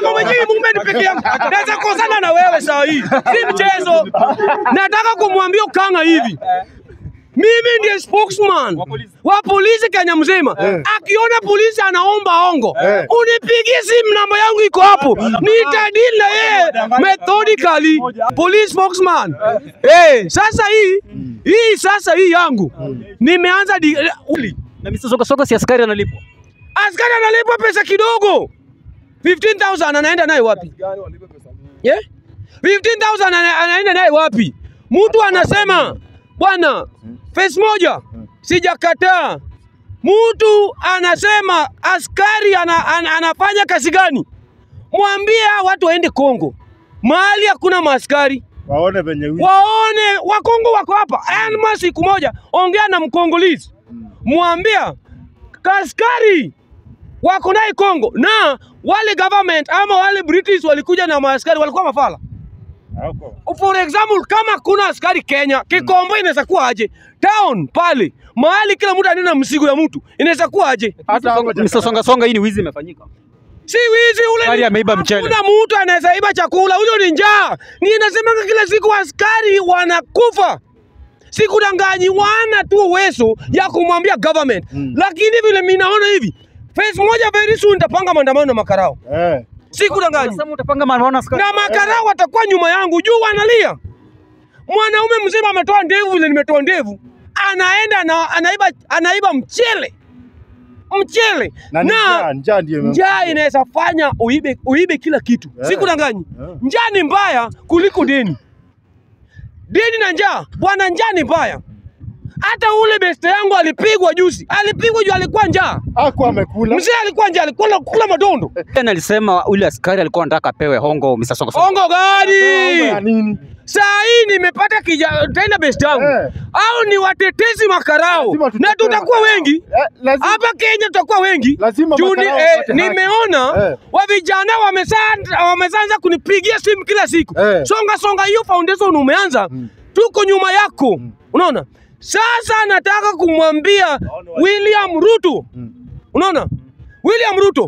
mambo yenyewe movement peke yangu. Naweza kosana na wewe saa hii. Si mchezo. Nataka kumwambia Ukanga hivi. Mimi ndiye spokesman wa polisi Kenya mzima. Akiona polisi anaomba ongo, Eh. unipigie simu, namba yangu iko hapo, nitadili na yeye methodically. Police spokesman. Eh, sasa hii hii sasa hii yangu nimeanza di, uli. Na Mr. Songa Songa si askari analipwa. Askari analipwa pesa kidogo 15,000 anaenda naye wapi? Yeah? 15,000 ana- anaenda naye wapi? Mtu anasema bwana, face moja sijakataa. Mtu anasema askari ana, ana, anafanya kazi gani? Mwambie hao watu waende Kongo, mahali hakuna maaskari Waone venye wi- waone Wakongo wako hapa. Anma siku moja ongea na Mkongolezi, mwambia kaskari wako naye Kongo, na wale government ama wale British walikuja na maaskari walikuwa mafala. Hako. For example, kama kuna askari Kenya, Kikombo inaweza kuwa aje? Town pale mahali kila mtu anaenda msigo ya mtu inaweza kuwa aje? Hata hako cha- Mr. Songa Songa, hii ni wizi imefanyika. Si wizi ule. Askari ni- ameiba mchele. Hakuna mtu anaweza iba chakula, huyo ni njaa. Ni inasemanga kila siku askari wanakufa. Sikudanganyi, wana tu uwezo ya kumwambia government Mm. lakini vile mimi naona hivi face moja very soon nitapanga maandamano na makarao. Eh. Sikudanganyi, Sasa utapanga maandamano askari. na makarao watakuwa nyuma yangu juu wanalia. Mwanaume mzima ametoa ndevu vile nimetoa ndevu, anaenda na anaiba, anaiba mchele mchele Na ni njaa, njaa ndiyo ime- njaa inaweza fanya uibe, uibe kila kitu Eh. sikudanganyi Eh. njaa ni mbaya kuliko deni deni na njaa bwana njaa ni mbaya hata ule beste yangu alipigwa juzi alipigwa juu alikuwa njaa Hako amekula. mzee alikuwa njaa alikula kula madondo Tena alisema ule askari alikuwa anataka apewe hongo Mr. Songa Songa. ongo Mambo ya gani nini? saa hii nimepata kija tena beste yangu Eh. au ni watetezi makarao Lazima na tutetee tutakuwa wengi Eh, lazima hapa Kenya tutakuwa wengi Lazima juu ni, makarao eh, wapate haki. nimeona Eh. wa vijana wamesanza wameanza kunipigia simu kila siku Eh. songa songa, hiyo foundation umeanza, Mm. tuko nyuma yako unaona. Sasa nataka kumwambia William Ruto, Mm. unaona William Ruto,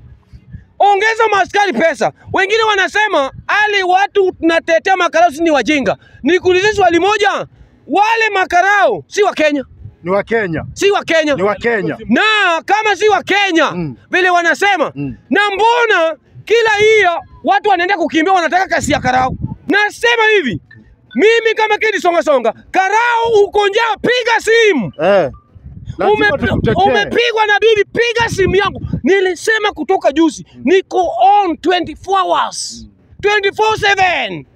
ongeza maaskari pesa. Wengine wanasema ali watu tunatetea makarao si ni wajinga. Nikuulize swali moja, wale makarao si wa Kenya, ni wa Kenya. si wa Kenya Ni wa Kenya. na kama si wa Kenya Mm. vile wanasema Mm. na mbona kila hiyo watu wanaenda kukimbia wanataka kasi ya karao? Nasema hivi mimi kama Kedi Songa Songa, karao uko njaa, piga simu. Eh. Lazima Ume- tukutetee. umepigwa na bibi, piga simu yangu. Nilisema kutoka juzi, niko on 24 hours 24/7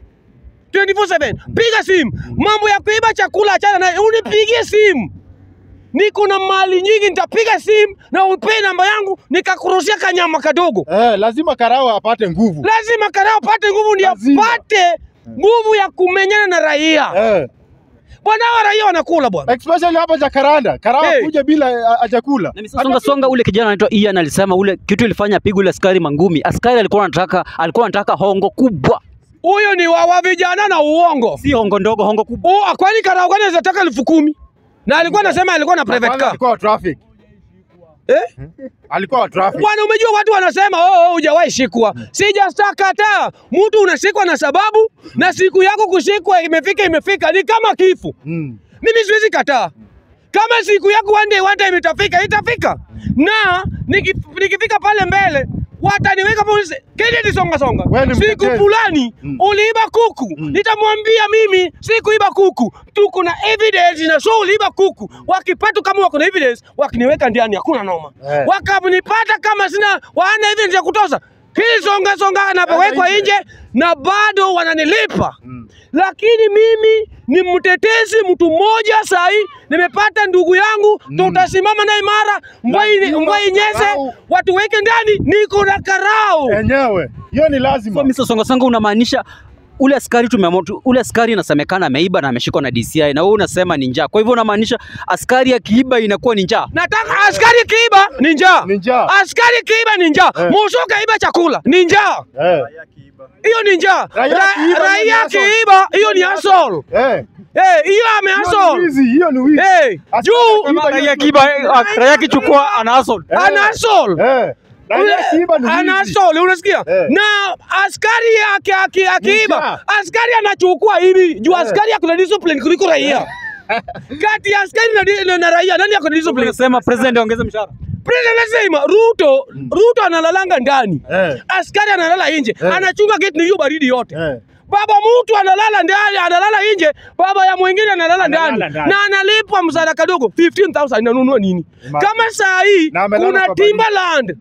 24/7 piga simu. Mambo ya kuiba chakula achana naye, unipigie simu. Niko na mali nyingi, nitapiga simu na upe namba yangu, nikakurushia kanyama kadogo. Eh, lazima karao apate nguvu. Lazima karao apate nguvu, ndio Lazima. apate nguvu ya kumenyana na raia. Eh. Bwana, hawa raia wanakula bwana. Especially hapa Jakaranda. Karao Hey. kuja bila eh, hajakula. Na Mr. Songa Songa, ule kijana anaitwa Ian alisema ule kitu ilifanya apigwe ule askari mangumi. Askari alikuwa anataka alikuwa anataka hongo kubwa, Huyo ni wa, wa vijana na uongo. si hongo ndogo, hongo kubwa. Oh, kwani karao gani anaweza taka elfu kumi? Na alikuwa anasema alikuwa na private Kwanza car. Alikuwa wa traffic. Eh? Alikuwa wa traffic. Bwana, umejua watu wanasema oh, oh hujawahi shikwa. Sijastakataa. Mtu unashikwa na sababu na siku yako kushikwa imefika imefika ni kama kifo. Mm. Mimi siwezi kataa. Kama siku yako one day one time itafika, itafika. Na nikif- nikifika pale mbele wataniweka polisi. Kennedy songa songa. Wewe ni Siku mtetezi. fulani Mm. uliiba kuku. Mm. Nitamwambia mimi sikuiba kuku. Tuko na evidence na so uliiba kuku. Wakipata kama wako na evidence, wakiniweka ndani hakuna noma. Eh. Wakanipata kama sina wana evidence ya kutosha. Hii songa songa anapowekwa nje. nje na bado wananilipa Mm. lakini mimi ni mtetezi mtu mmoja sahi, nimepata ndugu yangu Mm. tutasimama naye imara, mbwai Lazima mbwai nyeze, karau. watu weke ndani, niko na karao. Enyewe. Hiyo ni So lazima. Mr. Songa Songa, unamaanisha ule askari tumeamua tu- ule askari inasemekana ameiba na ameshikwa na DCI na wewe unasema ni njaa. Kwa hivyo unamaanisha askari akiiba inakuwa ni njaa. Nataka askari kiiba ni njaa, Ni njaa. askari kiiba ni njaa, Eh. musuka iba chakula ni njaa, Eh. hiyo ni njaa. Raia Ra- kiiba, hiyo ni Raia hustle. kiiba, hiyo ni asol. Eh. Eh, hiyo Hiyo ni ameasol. wizi, hiyo ni wizi. Eh, Askari juu akiiba, Raia kiba raia kichukua ana hustle. Eh. ana asol. Eh. Na Ule- akiiba ni wizi. anasole, unasikia? Eh. Na askari aki- aki- akiiba, Mshaa. askari anachukua hivi juu Eh. askari ako na discipline kuliko raia. Kati ya askari na, di- na, na raia nani ako na discipline? Unasema president aongeze mshahara. President anasema Ruto, Ruto analalanga ndani. Eh. Askari analala nje. Eh. Anachunga gate ni hiyo baridi yote. Eh. Baba mtu analala ndani, analala nje, baba ya mwingine analala Analala ndani ndani. na analipwa msara kadogo 15000 inanunua nini? Imagine. Kama saa hii Na amelala kuna kwa baridi. Timberland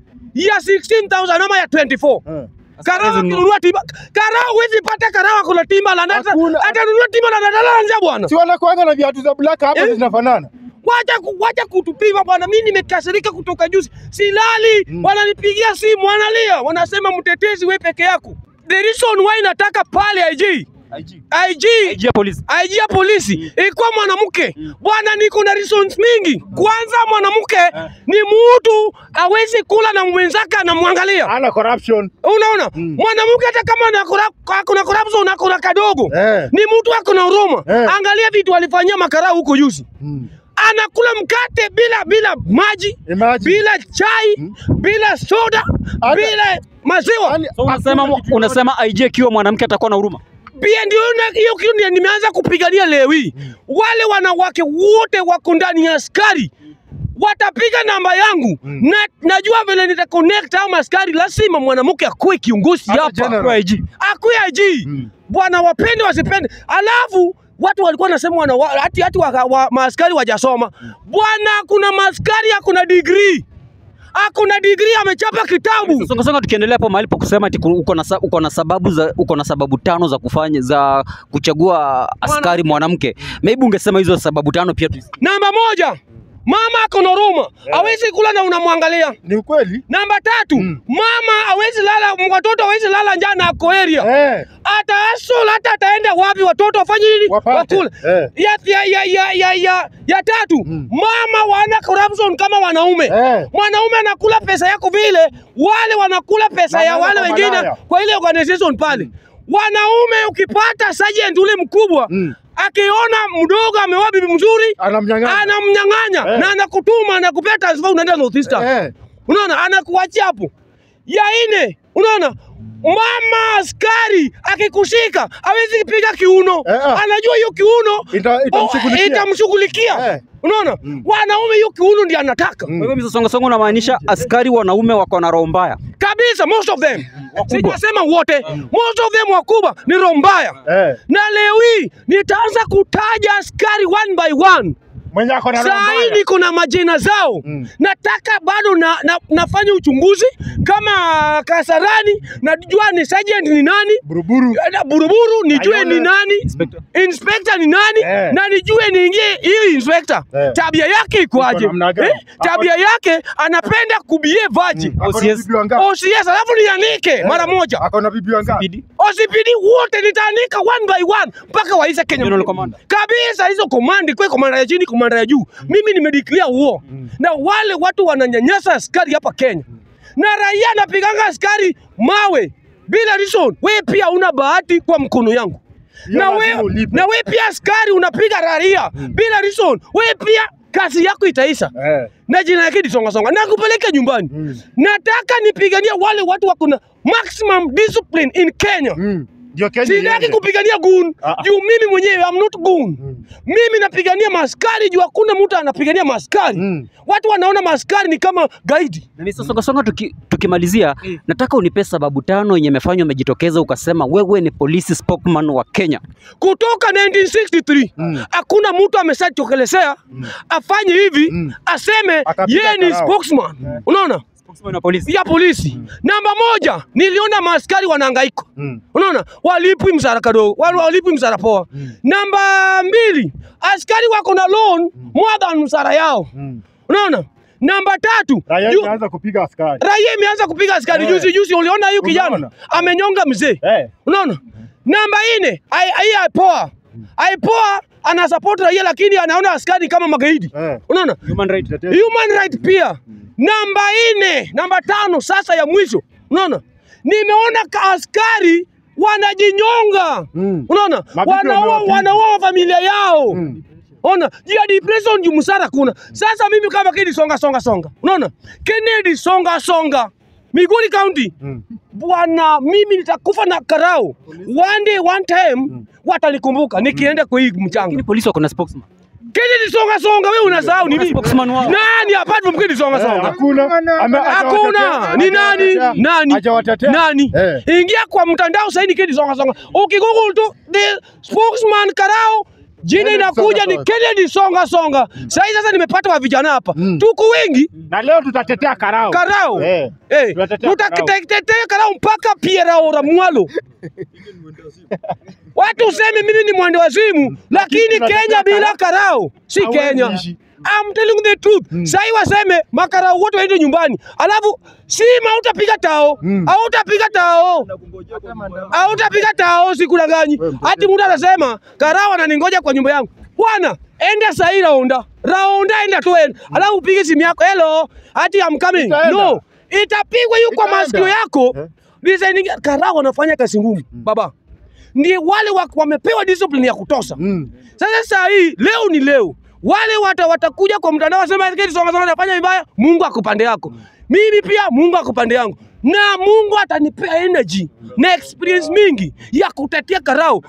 ya 16000 ama ya 24. Eh. Karawa Hizo kinunua timba. Karawa huwezi pata karawa kuna Timberland. Hata Hakuna. hata nunua Timberland analala nje bwana. Si wanakuanga na viatu za black hapa Eh. zinafanana. Wacha ku- wacha kutupima bwana, mimi nimekasirika kutoka juzi, silali Mm. wananipigia simu, wanalia, wanasema mtetezi, we peke yako. The reason why nataka pale IG IG IG ya polisi. IG ya polisi ikuwa mwanamke bwana, niko na reasons mingi. Kwanza mwanamke ni mtu awezi kula na mwenzake anamwangalia, Ana corruption. unaona Mm. mwanamke hata kama ana corrup- kuna corruption akona kadogo Eh. ni mtu akona huruma. Eh. Angalia vitu alifanyia makarau huko juzi Mm. anakula mkate bila bila maji Imagine. bila chai Mm. bila soda Hata- bila maziwa Yaani, So unasema hakuna kitu unasema IG akiwa mwanamke atakuwa na huruma. pia ndio na- hiyo kitu ndio nimeanza kupigania leo hii wale wanawake wote wako ndani ya askari watapiga namba yangu Mm. na najua vile nita connect au askari lazima mwanamke akuwe kiongozi Hata hapa general. Kwa IG. akuwe IG Mm. bwana wapende wasipende alafu watu walikuwa wanasema wana wa- hati hati wa, wa, maaskari wajasoma bwana kuna maaskari akuna degree akuna degree amechapa kitabu Songa songa, tukiendelea hapo mahali pa kusema ati uko na sa- uko na sababu za uko na sababu tano za kufanya za kuchagua askari mwanamke. Maybe ungesema hizo sababu tano pia tu. namba moja mama akona huruma hawezi kula na unamwangalia Ni ukweli? namba tatu Mm. mama hawezi lala watoto hawezi lala njaa na ako area Eh. hata asol hata ataenda wapi watoto wafanye nini Wapate. wakule Eh. ya, ya, ya, ya, ya, ya, ya tatu Mm. mama wana corruption kama wanaume Eh. mwanaume anakula pesa yako vile wale wanakula pesa Na ya wale wale kwa wengine malaya. kwa ile organization pale wanaume ukipata sergeant ule mkubwa Mm. akiona mdogo ameoa bibi mzuri Anamnyang'anya. anamnyang'anya Eh. na anakutuma anakupea transfer unaenda North Eastern Eh. unaona anakuachia hapo ya ine unaona mama askari akikushika hawezi piga kiuno Eh, ah. anajua hiyo kiuno Ita- itamshughulikia. oh, itamshughulikia Eh. unaona Mm. wanaume hiyo kiuno ndiye anataka Mm. Kwa hivyo Mr. Songa Songa unamaanisha askari wanaume wako na roho mbaya. kabisa most of them Wakubwa. sijasema wote most of them wakubwa ni roho mbaya Eh. na leo hii nitaanza kutaja askari one by one Mwenye ako na roho saa hii mbaya. niko na majina zao Mm. nataka bado na, na, nafanya uchunguzi kama Kasarani, najua ni sergeant ni nani Buruburu. na Buruburu nijue Ayole. ni nani Inspector. inspector ni nani Eh. na nijue niingie hiyo inspector Eh. tabia yake ikoaje Iko namna gani? eh? tabia yake anapenda kubie vaji Ako na OCS. bibi wangapi? OCS alafu nianike mara moja Ako na bibi wangapi? Bidi. OCPD wote nitaanika one by one mpaka waishe Kenya General mzima. Commander. kabisa. Hizo komandi kwa komanda ya chini, komanda ya juu, mimi nimedeclare war na wale watu wananyanyasa askari hapa Kenya na raia anapiganga askari mawe bila reason. We pia una bahati kwa mkono yangu Hiyo na lazima we, ulipe. na we pia askari unapiga raia bila reason. We pia kazi yako itaisha Eh. na jina yake ni songa songa, nakupeleka nyumbani. Mm. Nataka nipigania wale watu wako na maximum discipline in Kenya. Mm. Ndio Kenya Sitaki iende. kupigania gun Ah, ah. juu mimi mwenyewe I'm not gun. Mm. Mimi napigania maskari juu hakuna mtu anapigania maskari. Mm. Watu wanaona maskari ni kama gaidi. Na Mr. Songa Songa tuki, tukimalizia nataka unipe sababu tano yenye imefanywa umejitokeza ukasema wewe ni police spokesman wa Kenya. Kutoka 1963 Mm. hakuna mtu ameshachokelezea afanye hivi Mm. aseme Akapiga yeye ni karao. spokesman. Unaona? Spokesman wa polisi. Ya polisi. Namba moja, niliona maaskari wanahangaika. Mm. Unaona, walipwi msara kadogo, wale walipwi msara poa. Namba mbili, askari wako na loan more than msara yao. Mm. Unaona? Namba tatu, Raia ju- imeanza kupiga askari. raia imeanza kupiga askari Eh. juzi juzi, uliona hiyo kijana Unaona? amenyonga mzee. Eh. Unaona? Namba nne, ai ai aipoa. Aipoa ana support raia lakini anaona askari kama magaidi. Eh. Unaona? Human right. Tetesi. Human right pia. Namba nne, namba tano sasa ya mwisho. Unaona? Nimeona ka askari wanajinyonga. Mm. Unaona? Mabibi Wanaua wamewapiga. wanaua familia yao. Mm. Ona, ya depression juu msara kuna. Sasa mimi kama Kennedy songa songa songa. Unaona? Kennedy songa songa. Migori County. Mm. Bwana, mimi nitakufa na karao. One day one time watanikumbuka nikienda kwa hii mchanga. Lakini polisi wako na spokesman. Kennedy songa songa, wewe unasahau nini? Spokesman wao. Nani apart from Kennedy songa Eh, songa? Hakuna. Ame- Hakuna. hajawatetea. Ni nani? Hajawatetea. Nani? Hajawatetea. Nani? Eh. Ingia kwa mtandao sasa ni Kennedy songa songa. Ukigoogle tu the spokesman Karao jina Kennedy inakuja songa ni songa. Kennedy songa songa. Sasa hivi sasa nimepata wa vijana hapa. Mm. Tuko wengi Na leo tutatetea karao. Karao. Eh. Eh, Tunatetea tutatetea Karao mpaka Pierre Ora Mwalo. Watu useme mimi ni mwende wazimu, lakini tunatetea Kenya bila Karao. Karao si Hawezi Kenya. ishi. I'm telling the truth. Mm. Sai waseme makarao wote waende nyumbani. Alafu sima hautapiga tao. Mm. Hautapiga tao. Hautapiga tao sikudanganyi. Hati mtu anasema karao ananingoja kwa nyumba yangu. Bwana, enda sahi raunda. Raunda enda tu enda. Alafu upige simu yako. Hello. Hati I'm coming. Itaenda. No. Itapigwa hiyo kwa Itaenda. masikio yako. Eh. Designing karao wanafanya kazi ngumu. Baba. Ni wale wa- wamepewa discipline ya kutosha. Mm. Sasa saa hii leo ni leo, wale wata, watakuja kwa mtandao wasema eti songa songa nafanya vibaya. Mungu akupande yako, mimi pia Mungu akupande yangu, na Mungu atanipea energy na experience mingi ya kutetea Karao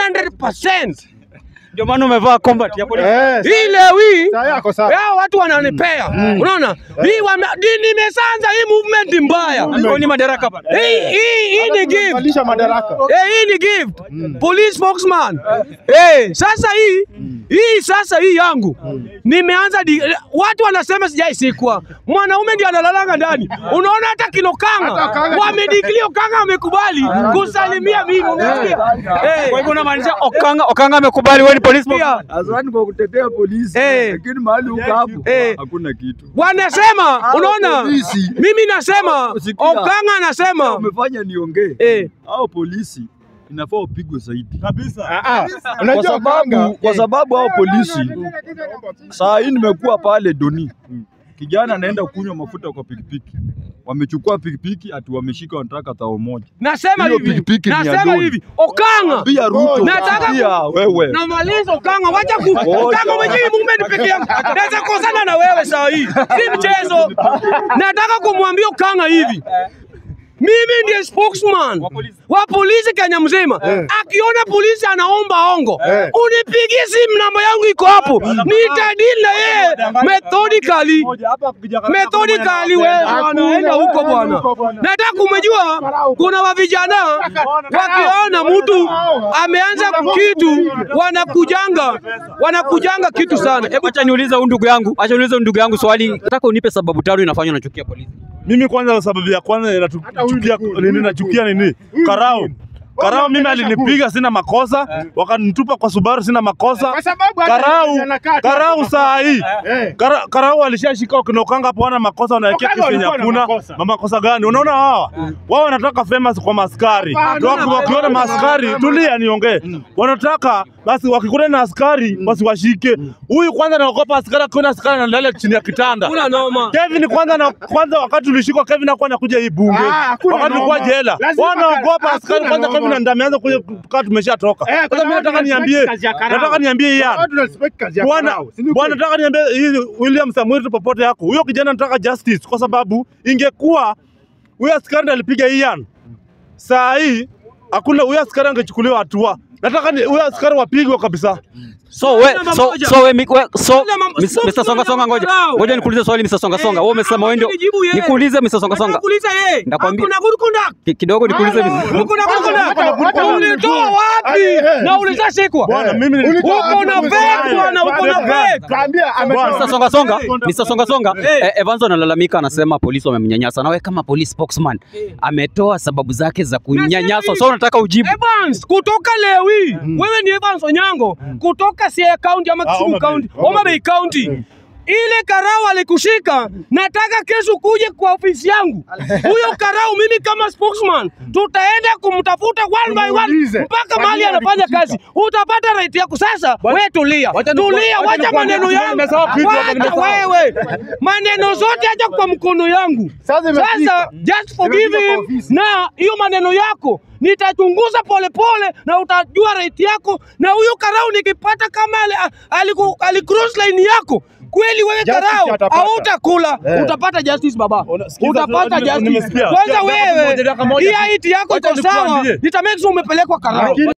100%. Ndio maana umevaa combat ya polisi. Eh, Hii leo hii saa yako sawa. hao watu wananipea, unaona hii wame, di- nimesanza hii movement mbaya. Hao ni madaraka bana. Hii hii hii ni gift. Tunabadilisha madaraka. Eh, hii ni gift. Police spokesman. Eh, sasa hii hii sasa hii yangu nimeanza di, watu wanasema sijaisikwa. Mwanaume ndiye analalanga ndani. Unaona hata kilo Hata kanga kanga- wamediklio kanga amekubali kusalimia mimi. Unasikia? Eh. Kwa hivyo unamaanisha Okanga Okanga amekubali wewe ni police spokesman. Pia Asante kwa kutetea polisi, Eh. lakini mahali uko hapo Eh. hakuna kitu. wanasema, unaona, polisi. mimi nasema, Sikia. Okanga anasema Umefanya niongee. Eh. Hao polisi inafaa upigwe zaidi. Ah, ah. Kwa Unajua sababu kanga. kwa sababu hao polisi saa hii nimekuwa pale Doni. Kijana anaenda kunywa mafuta kwa pikipiki. Wamechukua pikipiki ati wameshika wanataka tao moja. nasema Hiyo hivi, pikipiki ni ya nasema Doni. hivi, Okanga Pia Ruto. Nataka pia wewe. namaliza Okanga, wacha ku Okanga mwenyewe movement peke yangu, naweza kosana na wewe saa hii, si mchezo. Nataka kumwambia Okanga hivi mimi ndiye spokesman wa polisi Kenya mzima. Akiona polisi anaomba ongo, Eh. unipigie simu, namba yangu iko hapo, nitadili na yeye methodically methodically wewe wanaenda huko bwana. Nataka kumejua kuna wa vijana wakiona mtu ameanza kitu wanakujanga wanakujanga kitu sana. Hebu acha niulize huyu ndugu yangu, acha niulize huyu ndugu yangu swali. Nataka unipe sababu tano inafanya unachukia polisi. Mimi kwanza sababu ya kwanza inachukia nini nachukia nini? Karao. Karao mimi alinipiga sina makosa, wakanitupa kwa Subaru sina makosa. Kwa sababu hata Karau, anakaa tu Karau hapo. saa hii. Eh. Kara- Karau alishashika wakinokanga hapo wana makosa wanawekea Okanga kesi yenye walikuwa na hakuna. makosa. Ma makosa gani? Unaona hawa? Wao wanataka famous kwa maskari. Hapana. Waki- Wakiona maskari, tulia niongee. Wanataka basi wakikutana na askari basi washike. Huyu kwanza anaogopa askari akiona askari analala chini ya kitanda. Kuna noma. Kevin kwanza na kwanza wakati tulishikwa Kevin hakuwa anakuja hii bunge. Ah, hakuna wakati tulikuwa noma. jela. Lazima Wanaogopa hakuna askari kwanza noma. Kevin ndio ameanza kuja kaa tumeshatoka. Eh, kwa Sasa mimi sababu nataka tunasema niambie kazi ya Karau. nataka niambie Ian. Watu respect kazi ya Bwana Karau, si ni bwana, kweli? nataka niambie hii William Samuel tu popote yako. Huyo kijana nataka justice kwa sababu ingekuwa huyo askari ndiye alipiga Ian. Saa hii hakuna huyo askari angechukuliwa hatua. Nataka ni huyo askari wapigwe kabisa. So we, Namba so moja. so we, mi- we so Namba moja. Mis- Mr. Songa Songa ngoja. Karau. Ngoja nikuulize swali Mr. Songa Songa. Wewe umesema wewe ndio Nijibu yeye. nikuulize Mr. Songa Songa. Nakuuliza yeye. Ndakwambia- Hakuna good conduct. Ki- Kidogo nikuulize Mr. Hakuna good Hakuna good conduct. conduct. Ulitoa wapi? Eh, eh. Na ulishashikwa. Bwana mimi ni Ulitoa Uko na wapi? fake bwana, uko na fake. Kaambia ametoa. Mr. Songa Songa, Mr. Songa Songa, Eh. eh, Evans analalamika anasema polisi wamemnyanyasa. Na wewe kama police spokesman ametoa sababu zake za kunyanyaswa. So unataka ujibu. Evans kutoka Lewi. Wewe ni Evans Onyango kutoka Siaya County ama Ah, Kisumu Homa Bay. County, Homa Bay County. ile karau alikushika, nataka kesho kuje kwa ofisi yangu. Huyo karau mimi kama spokesman tutaenda kumtafuta one by one Tumuulize. mpaka Kwa mahali nini anafanya alikushika? kazi, utapata right yako. Sasa wewe tulia, wacha niku- tulia, wacha wacha nikwambie maneno kitu, yangu, nimesahau kitu hapa, wacha nimesahau. wewe maneno zote acha kwa mkono yangu. Sasa imefika. Sasa just forgive Imefika kwa him, ofisi. na hiyo maneno yako nitachunguza polepole na utajua right yako, na huyo karau nikipata kama ali, aliku, ali cross line yako kweli wewe Justice karau atapata. hautakula, Eh. utapata justice baba, Ona, sikiza, utapata nime- justice. nimesikia. Kwanza Dakika moja, wewe dakika moja hii tu. haiti yako Wacha iko sawa, nikwambie. nitamake sure umepelekwa karau. Lakini